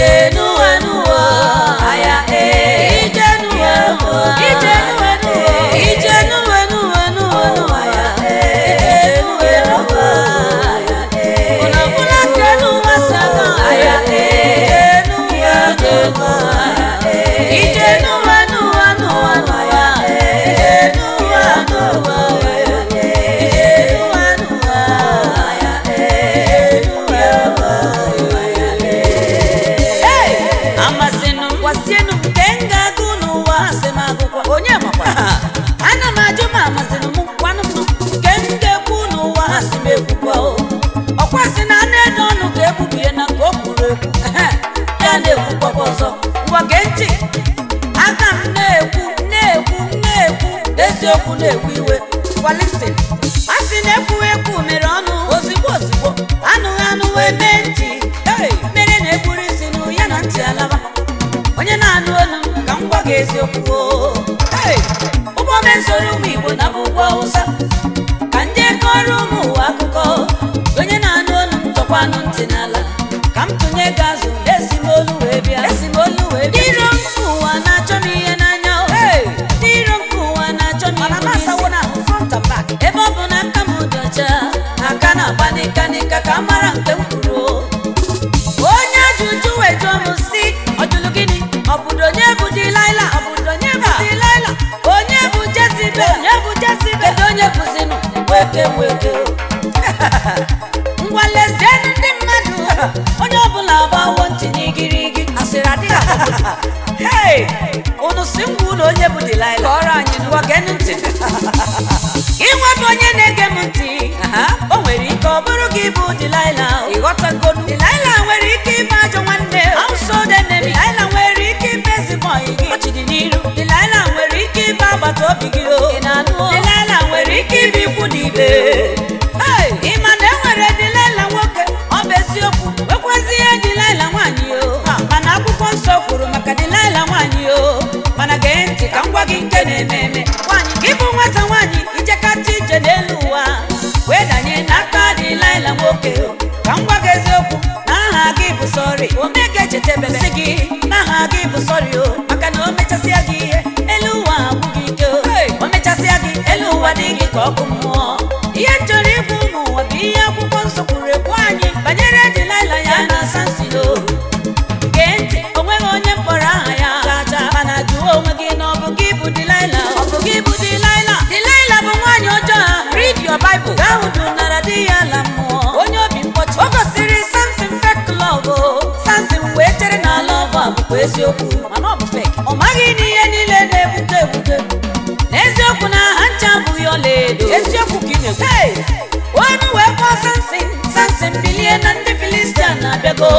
ije n'ụwa n'ụwa aya ee ije n'ụwa n'ụwa ije n'ụwa n'ụwa ije n'ụwa n'ụwa n'ụwa n'ụwa ya ee n'ụwa n'ụwa aya ee unu ọbụla ka n'ụwa si aga aya ee n'ụwa n'ụwa ije n'ụwa n'ụwa n'ụwa n'ụwa ije n'ụwa n'ụwa aya ee n'ụwa n'ụwa aya ee n'ụwa n'ụwa Hey! amasịnụ m gwasienụ m nke m ga-agụ n'ụwa asị m agụkwa onye makwa ana m ajụ ma amasịnụ m kwanụ m nke m ga-ekwu n'ụwa asị m ekwukwa o ọkwa sị na anụ edo ọnụ ka egbubie na nke o kwuru ekwu ehe, ya na-ekwukwakwa ọzọ ngwa gee ntị aka m na-ekwu na-ekwu na-ekwu eziokwu na-ewu iwe kwalisin a sị na ekwughị ekwu mere ọnụ ozigbo ozigbo anụghị anụ wee mee ntị Hey! mere na-egburu isi nụ ya na ntị alaba onye na-anụ olu m ka m gwa gị eziokwu o. Hey! ụgbọ mezoro ụmụ igbo na bụ ụgbọ awụsa ka ndị kọrọ ụmụ ụwa akụkọ onye na-anụ olu m tọkwanụ ntị n'ala ka m tụnye gị azụ esi m olu wee bịa esi m olu wee bịa iro nke ụwa na-achọ m ihe n'anya o ndị iro nke ụwa na-achọ m ihu n'isi ebe ọ bụ na aka m dị ọcha aka na-agba n'ịka n'ịka ka a mara nke m kwuru o. onye ajụjụ wee jụọ m si ọjụlụ gịnị ọbụdo onye bụ dilaila ọbụdo onye bụ dilaila onye bụ jezibe onye bụ jezibe kedu onye bụzinụ weke weke ngwa lezienụ ndị mmadụ onye ọbụla agbawo ntị n'igirigi asịrị adịghị agbagwoju. Hey! unu si ngwa ụlọ onye bụ dilaila kọrọ anyị ngwa geenụ ntị inwe bụ onye na-ege m ntị o nwere ike ọ bụrụ gị bụ dilaila ịghọtagonu dilaila nwere ike ịbụ ajọ nwanne household enemy dilaila nwere ike ịbụ ezigbo ọyị gị ọchịdị n'iru dilaila nwere ike ịbụ agbata obi gị o dilaila nwere ike ịbụ ikwu na ibe Hey! ị ma na e nwere dilaila nwoke ọ bụ eziokwu nwekwazi ihe dilaila nwaanyị o mana akwụkwọ nsọ kwuru maka dilaila nwaanyị o mana gee ntị ka m gwa gị nke na-eme eme nwaanyị gị bụ nwata nwaanyị ijekata ije n'elu ụwa wee danye n'aka dilaila nwoke o ka m gwa gị eziokwu na aha gị bụ sọrị omega echetebesi gị na aha gị bụ sọrị o maka na o mechasịa gị ihe elu ụwa abụghị ike o o mechasịa gị elu ụwa dị gị ka ọkụ mmụọ ihe chọrọ ịbụ ụmụ ụwa bụ ihe akwụkwọ nsọ kwuru ekwu anyị banyere dilaila ya na sansilo gee ntị o nweghị onye mkpọrọ aha ya chacha mana jụọ onwe gị na ọ bụ gị bụ dilaila ọ bụ gị bụ dilaila dilaila bụ nwaanyị ọjọọ read your bible gaa hụ dunara di ya ala mmụọ onye obi mkpọchi o gosiri samson fake love o samson wee chere na love a bụkwa eziokwu mana ọ bụ fake ọ maghị na ihe niile na-ebute ebute n'eziokwu na ha ncha abụghị ọlaedo eziokwu ka ị na-ekwu Hey! onu wee kpọọ samson samson bilie na ndị filistia na-abịago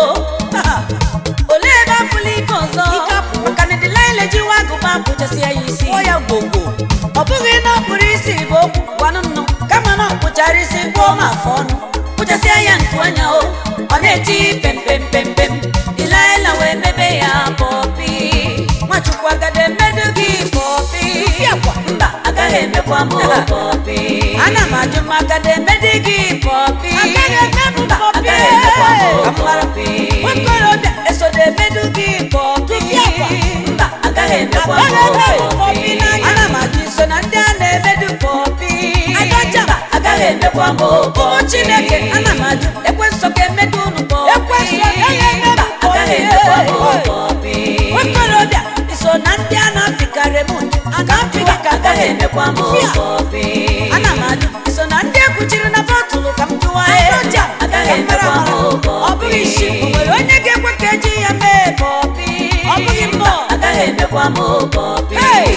olee ebe apụla ike ọzọ maka na dilaila jiwa agụba pụchasịa ya isi ya gbogbo ọ bụghị na ọ kpụrụ isi bụ okwu gwanụ nnụ kama na ọ kpụchara isi kpụọ ma afọ ọnụ kpụchasịa ya nku anya o ọ na-eti pempempempem dilaila wee mebe ya pọpi nwachukwu agada emedu gị pọpi mba agaghị emekwa m pọpi ana m ajụ m agada emedu gị pọpi mba agaghị emekwa m pọpi nwakorobịa esodo emedu gị pọpi mba agaghị emekwa m pọpi ana m ajụ iso na ndị a na-emedu pọpi mba agaghị emekwa m pọpi ụmụ chineke ana m ajụ ekwenso ga-emedu unu pọpi mba agaghị emekwa m pọpi nwakorobịa iso na ndị a na-apịkarị m aga mpịga ka agaghị emekwa m pọpi ana m ajụ iso na ndị ekwuchiri na bọtụlụ ka m jụwa ya agaghị emekwa m pọpi ọ bụghị isi o nwere onye ga-ekwe ka eji ya mee pọpi ọ bụghị mmụọ agaghị emekwa m pọpi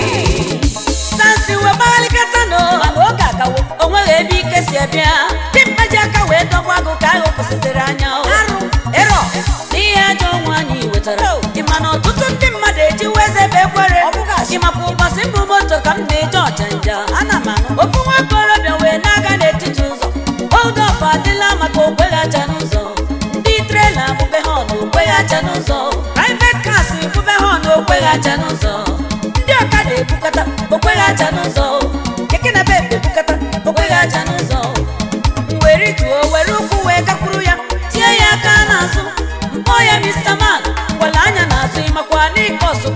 sansi wee gbaghalikata nọ mana oge agawo o nweghị ebe ike si abịa dimkpa ji aka wee dọgba agụ ka ahụ kwụsịtịrị anya o. arụ ịrọ n'ihe ajọ nwa anyị wetara ịma na ọtụtụ ndị mmadụ ejiwo eze ebe ekwere ịmakwa ụbọchị mbụ moto ka m na-eje ọchanja ana m anụ ofu nwa okorobịa wee na-aga n'etiti ụzọ hold up adịla maka okweghị acha n'ụzọ ndị trela bube ha ọnụ okweghị acha n'ụzọ private cars bube ha ọnụ okweghị acha n'ụzọ ndị ọkada ebukata okweghị acha n'ụzọ keke na be ebukata okweghị acha n'ụzọ were tuo were ụkwụ wee gakwuru ya tie ya aka n'azụ mkpọ ya Mr. Man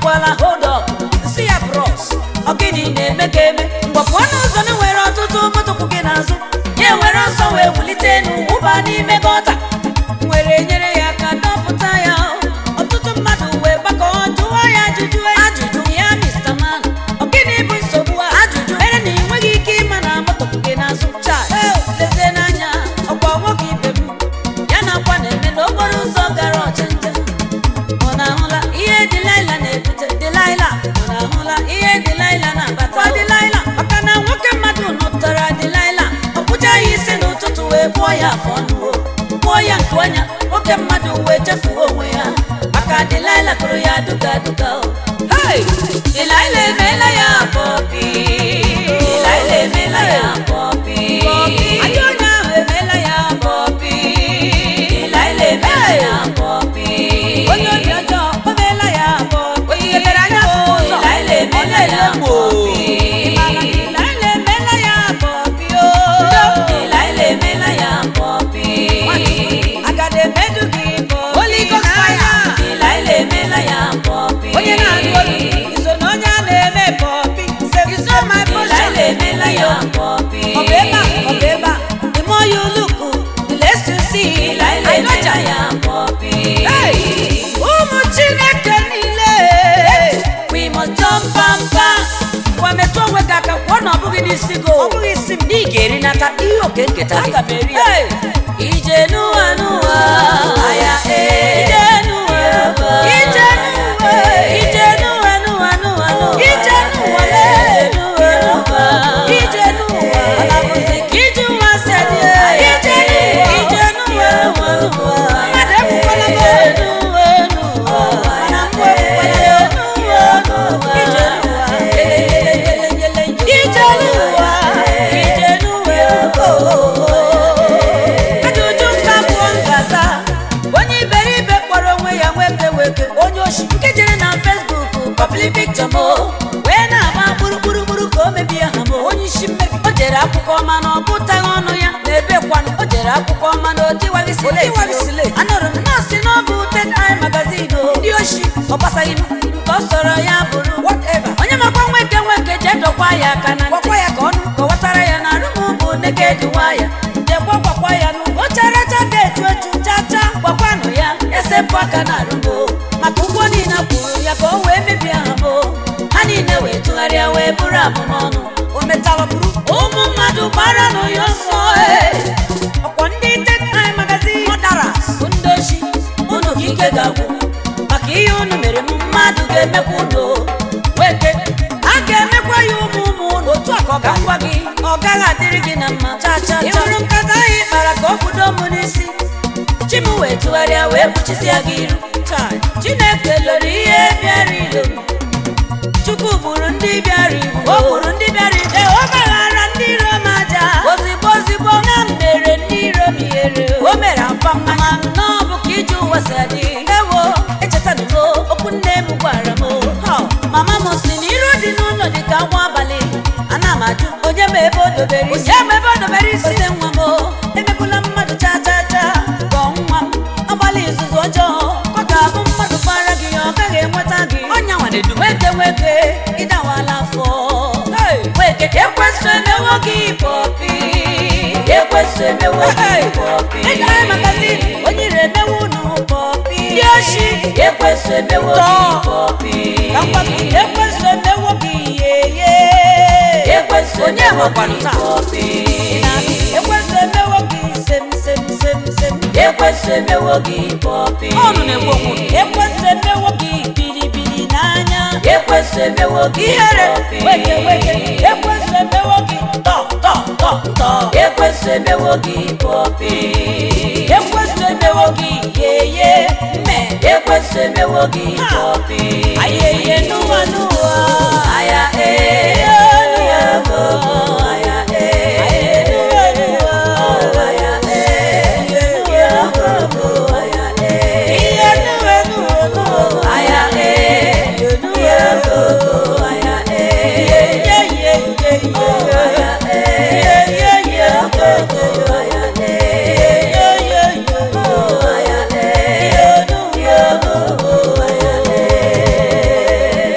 agbakwala hold up si ya bros ọ gịnị na-eme ka eme mgbapụ ọnụ ụzọ na nwere ọtụtụ moto kwụ gị n'azụ ya were ọsọ wee wulite enu ụba n'ime gọta were nyere ya aka dọpụta ya ọtụtụ mmadụ wee gbakọọ jụọ ya ajụjụ ajụjụ ya Mr. Man ọ gịnị bụ nsogbu a ajụjụ mere na ị nweghị ike ịma na moto kwụ gị n'azụ chaa lezie n'anya ọkwa nwoke ibe m ya na akwa na-eme n'okporo ụzọ gara ọchịncha ọ na-ahụla ihe Delilah na-ebute Delilah ọ na-ahụla ihe Delilah na-abata kwa Delilah maka na nwoke mmadụ nụtara Delilah ọ kpụcha ya isi n'ụtụtụ wee bụọ ya afọ ọnụ o kpụọ ya nke ọnya nwoke mmadụ wee chefuo onwe ya maka Delilah kụrụ ya duga duga o Hey! Delilah emeela ya pọpi Delilah emeela ya pọpi ajọ onye ahụ emeela ya pọpi Delilah emeela ya pọpi onye obi ọjọọ o meela ya pọpi onye lebere anya afọ ụzọ Delilah emeela ya pọpi Delilah emeela ya pọpi o Delilah emeela ya pọpi agada emedu gị pọpi Holy Ghost fire Delilah emeela ya pọpi onye na-arụ olu iso na onye a na-eme pọpi iso my portion Delilah emeela ya pọpi ọ bụ ebe a ọ bụ ebe a the more you look the less you see Delilah emeela ya pọpi ụmụ Chineke niile we must jump and pass gwa metụ onwe gị aka kwụọ na ọ bụghị n'isi gị ọ bụghị isi m ị ga-erinata ihe oke nketa gị aga m eri ya ije n'ụwa n'ụwa aya ije n'ụwa ije n'ụwa ije n'ụwa n'ụwa n'ụwa n'ụwa ije n'ụwa lee n'ụwa n'ụwa ije n'ụwa ala bụzi ka ije ụwa si adị ije n'ụwa ije n'ụwa n'ụwa n'ụwa mmadụ ekwukwala m n'ụwa n'ụwa mana mgbe ekwukwala ya n'ụwa n'ụwa ije n'ụwa ije n'ụwa ije n'ụwa ajụjụ nka bụ ngaza onye iberibe kpọrọ onwe ya nweke weke onye oshi nke jere na fesbuk pọbli pikchọ m wee na-agba gburugburu ka o mebie ha m onye isi mmebi o jere akwụkwọ ọma na ọ gụtaghị ọnụ ya na-ebe kwanụ o jere akwụkwọ ọma na otiwaghị sile anụrụ m nọọsị na ọ bụ ted ai magazin o ndị oshi ọ gbasaghị m nke ọ sọrọ ya bụrụ onye makwa nweke nweke jee dọkwa ya aka na ntị ya ka ọnụ kọwatara ya na arụm bụ neked waya jekwa gwakwa ya n'ugbo characha ga-echu echu chacha gwakwanụ ya esepụ aka na arụmo maka ụgwọ niile kwuru ya ka o wee mebie ha mo ha niile wee tụgharịa wee bụrụ abụmọnụ o metara bụrụ ụmụ mmadụ gbara nụ ya ọsọ ee. ọkwọ ndị tetai magazin mọdaras bụ ndị oshi unu ka ike ga-agwụ maka ihe unu mere m mmadụ ga-emekwa unu weke a ga-emekwa ya ụmụ ụmụ unu otu a ka ọ ga-agwa gị ọ gaghị adịrị gị na mma cha cha ị hụrụ nkata ahụ ị kpara ka ọ kwudo m n'isi chi m wee tụgharịa wee kpuchisia gị iru Chai, chineke lụrụ ihe bịara ilo m chukwu gburu ndị bịara igbu o gburu ndị bịara igbu o gbaghara ndị iro m aja ozigbo ozigbo na m mere ndị iro m ihere o mere akwa mmanya nnọọ bụ ka ije ụwa si adị ewo echetanugo okwu nne m gwara m ha, mama m si na iro dị n'ụlọ dị ka nwa abalị ana m ajụ onye ma ebe o dobere isi onye ma ebe o dobere isi ose nwa m emegbula mmadụ cha cha cha gọọ nwa m agbalị izuzu ọjọọ ọ ga-abụ mmadụ gbara gị ya ọ gaghị enweta gị ọnya nwere du nweke nweke ịdawala afọ nweke ekwesị emewo gị pọpi ekwesị emewo gị pọpi ịgara magazin onye ire emewo unu pọpi ndị oshi ekwesị emewo gị pọpi ekwesị emewo gị yeye ekwesị onye nwekwanụ taa ekwesị emewo gị sem sem sem sem ekwesị emewo gị pọpi ọnụ na-egbu onwe ekwesị emewo gị bilibili n'anya ekwesị emewo gị ihere weke weke ekwesị emewo gị tọ tọ tọ tọ ekwesị emewo gị pọpi ekwesị emewo gị yeye mme ekwesị emewo gị pọpi ayeye n'ụwa n'ụwa aya ee aya mo aya ee n'ụwa n'ụwa aya ee aya mo aya ee ihe n'ụwa n'ụwa aya ee n'ụwa n'ụwa aya ee ye ye ye ye aya ee ye ye ye aya ee ye ye ye aya ee n'ụwa n'ụwa aya ee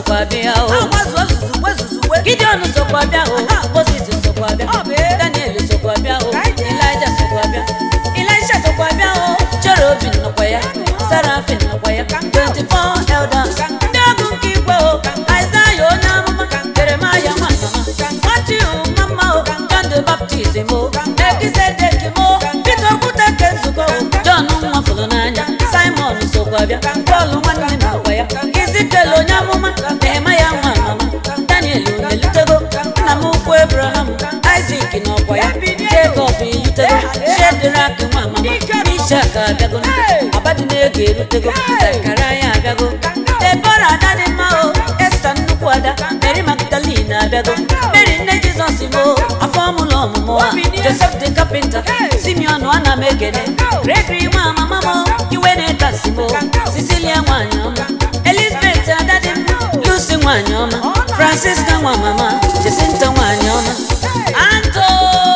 sokwa bịa o agbazuo zuzugbe zuzugbe gideon sokwa bịa o moses sokwa bịa Ọ bụ ee. daniel sokwa bịa o Ka anyị jee. elija sokwa bịa elisha sokwa bịa o cherubin nọkwa ya sarafin nọkwa ya 24 elders ndị ọgụ nke igwe o aịzaya onye amụma jeremaya nwanama matiu mama o john the baptist o ekizedek o peter okwute nke nzukọ o john nwafụrụ n'anya simon sokwa bịa pọl nwanne m nọkwa ya izikel onye amụma nehemaya nwa mama daniel onelutego nna m ukwu abraham isak n'ọkwa ya jacob elutego shedrak nwa mama ishak abịago abadịnego erutego zakaraya abịago debora ada dị mma o esta nnukwu ada mary magdalene abịago mary nne jizọs mo afọ ọmụlọ ọmụmụ a joseph the carpenter simeon ana m ekene gregory nwa mama mo iwe na-etasi mo cecilia nwanyị ọma elizabeth ada dị mma lucy nwanyị ọma francisca nwa mama jesinta nwanyị ọma anto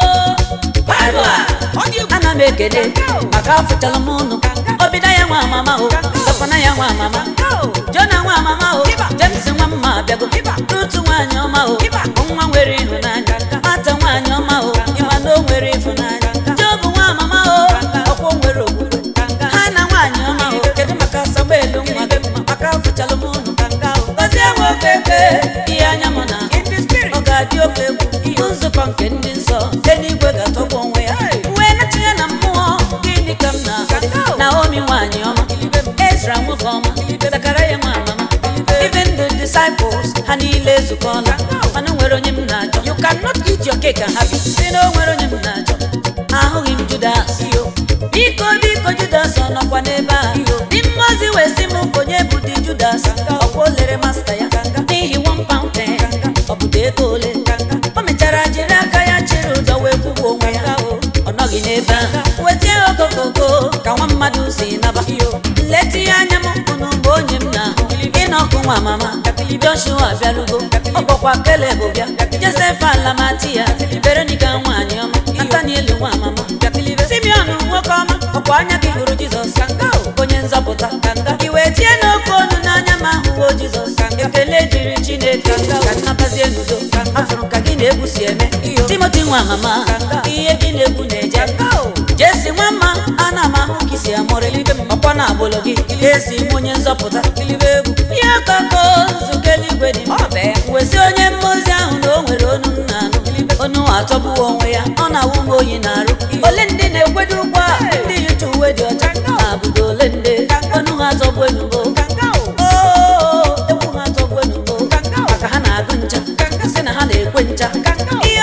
Barua, ana m ekele maka afụchala m ụnụ obida ya nwa mama o sọpana ya nwa mama jona nwa mama o james nwa mma abịago rutu nwaanyị ọma o nwa nwere ịhụnanya mata nwaanyị ọma o ịma na o nwere ịhụnanya jobu nwa mama o ọkwọ nwere okwukwe ha na nwaanyị ọma o kedu maka samuelu nwa gị mma maka afụchala m ụnụ gọzie nwoke eke ihe anya m na ọ ga-adị oke egwu ihe nzukọ nke ndị nsọ eluigwe ga-atọgbu onwe ya wee natinye na mmụọ gịnị ka m na naomi nwaanyị ọma ezra nwoke ọma zakaraya nwa mama even the disciples ha niile ezukọọla mana o nwere onye m na-achọ you cannot eat your cake and have it si na o nwere onye m na-achọ ahụghị m judas biko biko judas ọ nọkwa n'ebe a dị mmazi wee sị m onye bụ di judas ọkwa o lere masta ya n'ihi one pound ten ọ bụ ego ole o mechara jiri aka ya chịrị ụjọ wee kwụgbu onwe ya ọ nọghị n'ebe ahụ wetie okokoko ka nwa mmadụ si naba nleta ihe anya m unu mgbe onye m na-ahụ ịnọkụ nwa mama joshua bịarugo ọkpọkwa keleb bịa josef alamati ya veronica nwaanyị ọma nataniel nwa mama simeon nwoke ọma ọkwa anya gị hụrụ jizọs onye nzọpụta iwe tie n'oke ọnụ n'anya ma hụwo jizọs ekele dịrị chineke ka nnabazie n'udo afụrụ ka gị na-egwu si eme timoti nwa mama ihe gị na-egwu na-eje jesi nwa mma ana m ahụ ka isi amụrịlibe m ọkwa na agbụlụ gị esi m onye nzọpụta ilibe egwu ihe ọkọkọ nzukọ eluigwe dị mma wesi onye mmụzi ahụ na o nwere onu m na-anụ onu atọgbuwo onwe ya ọ na-awụ m oyi na-arụ ole ndị na-ekwedo ụgwọ a ndị yicha uwe dị ọcha na-abụdo ole ndị onu ha atọgbu enugo Oo, egwu ha atọgbu enugo maka ha na-agụ ncha sị na ha na-ekwe ncha ihe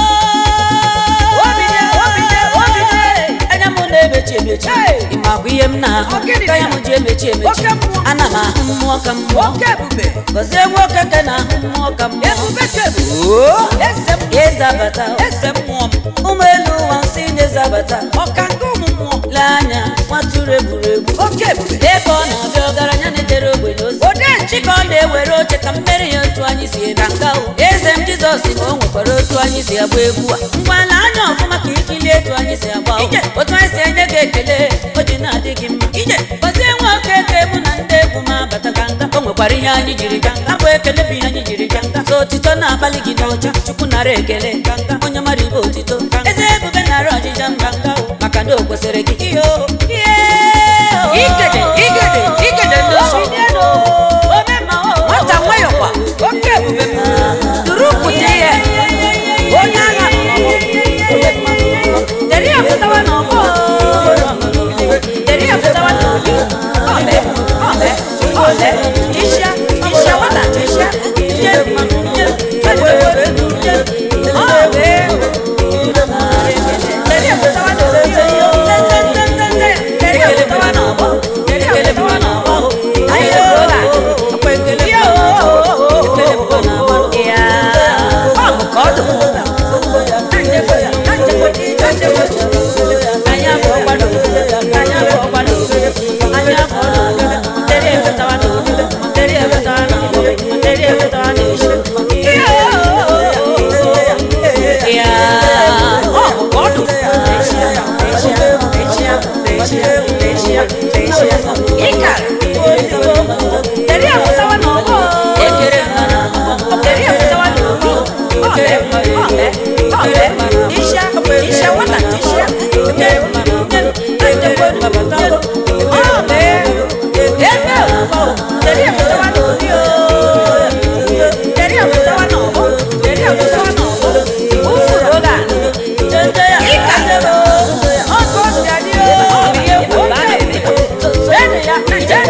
anya m na-emechi emechi ịmakwa ihe m na-ahụ ka ya m ji emechi emechi ana m ahụ mmụọ ka mmụọ gọzie nwoke ka na-ahụ mmụọ ka mmụọ ezabata ụmụ elu ụwa nsị na-ezabata lee anya nwatụrụ egwuregwu ebe ọ na-abịa ọgaranya na-ejere ogbenye ozi chika ọ na-ewere oche ka mmeri ya otu anyị si ebe nga o eze m jizọs ma o nwekwara otu anyị si agba egwu a ngwana anya ọfụma ka ikilie etu anyị si agba o. otu anyị si enye gị ekele o ji na-adị gị mma gọzie nwoke eke mụ na ndị egwu m abata ka nga o nwekwara ihe anyị jiri ga nga bụ ekele bụ ihe anyị jiri ga nga so otito na-akpali gị n'ọcha chukwu nara ekele onye mara ibe otito eze ebube nara ọjịja mba nga o maka na o kwesịrị gị ihe o ihe o Igede, igede, igede n'osu. nwata nwayọkwa oke ebube m duru pụta ya onye agha deri ya pụtawa n'ọgbọ deri ya pụtawa n'obi ọbe ọbe ọbe jishia jishia nwata jishia je je je je ọbe deri ya pụtawa n'obi deri ya pụtawa n'ọgbọ deri ya pụtawa n'ọgbọ anyị ebuola ọkwa ekele ekele bụ na ya ọ bụ ka ọ dị anya bụ ọgbado anya bụ ọgbado anya bụ ọgbado deri efetawa n'obi deri efetawa n'ọgbọ deri efetawa n'echi ya ọ bụ ka ọ dị ịkara deri efetawa n'ọgbọ ekere naija naija